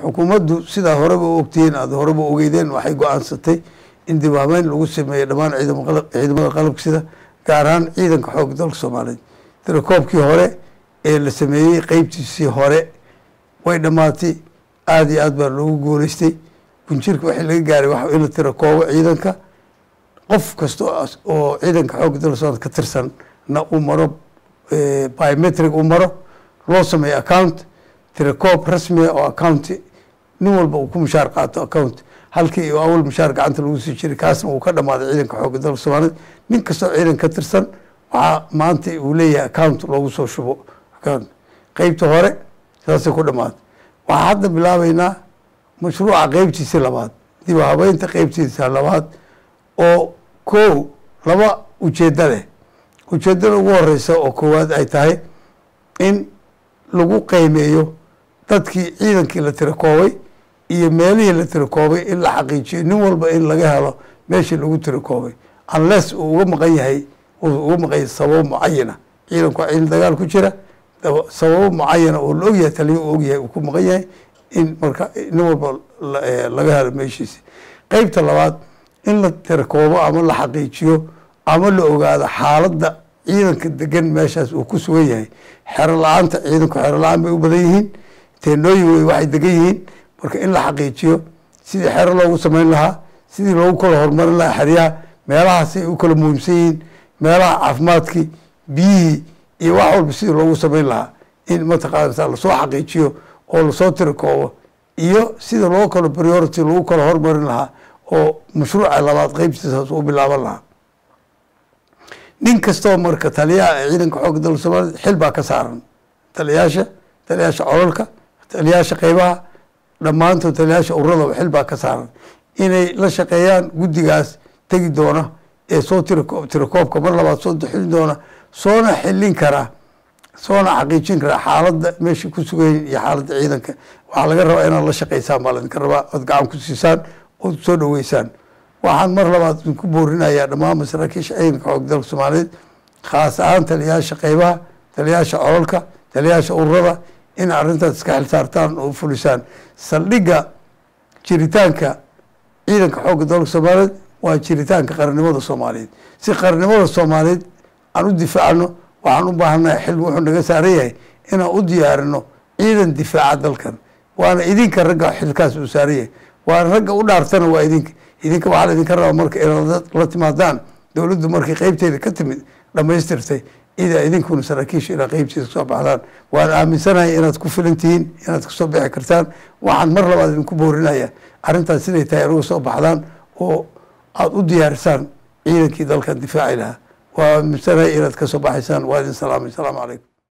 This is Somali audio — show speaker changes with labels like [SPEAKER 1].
[SPEAKER 1] xukuumaddu sidaa horeba u ogtihiin aada horeba ogeydeen waxay go-aansatay in dib habeyn lagu sameeyo dhammaan ciidamada qalabka sida gaar ahaan ciidanka xoogga dalka soomaaliyeed tirakoobkii hore ee la sameeyey qeybtiisii hore way dhammaatay aada iyo aad baa loogu guuleystay bunjirka waxii laga gaaray waxa in la tirakoobo ciidanka qof kasta oo ciidanka xoogga dalka soomaliya ka tirsan na uu maro biometric uu maro loo sameeyo account tirakoob rasmiga oo account nin walba uu ku mushaar qaato account halkii uu awal mushaar gacanta lagu sii jiray kaasna uu ka dhamaaday ciidanka xoogga dalka soomaaliyeed nin kastoo ciidan ka tirsan waxaa maanta uu leeyahay account loogu soo shubo account qeybta hore saasay ku dhamaaday waxaa hadda bilaabeynaa mashruuca qeybtiisa labaad dib habeynta qeybtiisa labaad oo kow laba ujeedda leh ujeeddada ugu horeysa oo koowaad ay tahay in lagu qeymeeyo dadkii ciidankii la tirakoobay iyo meelihii la tirakoobay in la xaqiijiyo nin walba in laga helo meeshii lagu tirakoobay unless uu uga maqan yahay uu uga maqan yahay sababo mucayana ciidanku waa ciidan dagaal ku jira sababo mucayana oo la ogyahay taliyo uu ogyahay uu ku maqan yahay in marka nin walba laga helo meeshiisi qeybta labaad in la tirakoobo ama la xaqiijiyo ama la ogaado xaaladda ciidanka degan meeshaas uu ku sugan yahay xero la-aanta ciidanku xero la-aan bay u badan yihiin teenooyin wey waxay degan yihiin marka in la xaqiijiyo sidii xero loogu samayn lahaa sidii loogu kala horumarin lahaa xeryaha meelahaasay u kala muhiimsan yihiin meelaha caafimaadkii biyihii iyo wax walba sidii loogu samayn lahaa in mataqaanasa lasoo xaqiijiyo oo lasoo tirakoobo iyo sida loo kalo priority lagu kala hormarin lahaa oo mashruuca labaad qeybtiisaas u bilaaban lahaa nin kastoo marka taliyaha ciidanka xoogga dalka soomaaliyed xil baa ka saaran taliyaasha taliyaasha cololka taliyaasha qeybaha dhammaantood taliyaasha uradaba xil baa ka saaran inay la shaqeeyaan guddigaas tegi doona ee soo tirako tirakoobka mar labaad soo xilin doona soona xilin karaa soona xaqiijin karaa xaaladda meesha ku sugayin iyo xaaladda ciidanka waxaa laga rabaa inaad la shaqeysaan baa laydinka rabaa ood gacan ku siisaan ood soo dhaweysaan waxaan mar labaad idinku boorinayaa dhammaan masaraakiisha ciidanka xoog dalka soomaaliyeed khaas ahaan taliyaasha qeybaha taliyaasha cololka taliyaasha ururada in arrintaas iska xilsaartaan oo fulisaan saldhigga jiritaanka ciidanka xoogga dalka soomaaliyeed waa jiritaanka qarannimada soomaaliyeed si qarannimada soomaaliyeed aan u difaacno waxaan u baahannahay xil wuxuu naga saaran yahay inaan u diyaarino ciidan difaaca dalkan waana idinka ragga xilkaas uu saaran yahay waana ragga u dhaartana waa idinka idinka waxaa la idinka rabaa marka inaad la timaadaan dowladdu markay qeybteeda ka timid dhamaystirtay ida idinkuna saraakiisha inaa qeybteeda kasoo baxdaan waan aaminsanahay inaad ku filan tihiin inaad kasoo bixi kartaan waxaan mar labaad idinku boorinaya arrintaas siday tahay inaga soo baxdaan oo aada u diyaarisaan ciidankii dalkan difaaci lahaa waa aaminsanahay inaad kasoo baxaysaan waa idin salaamay asalaamu calaykum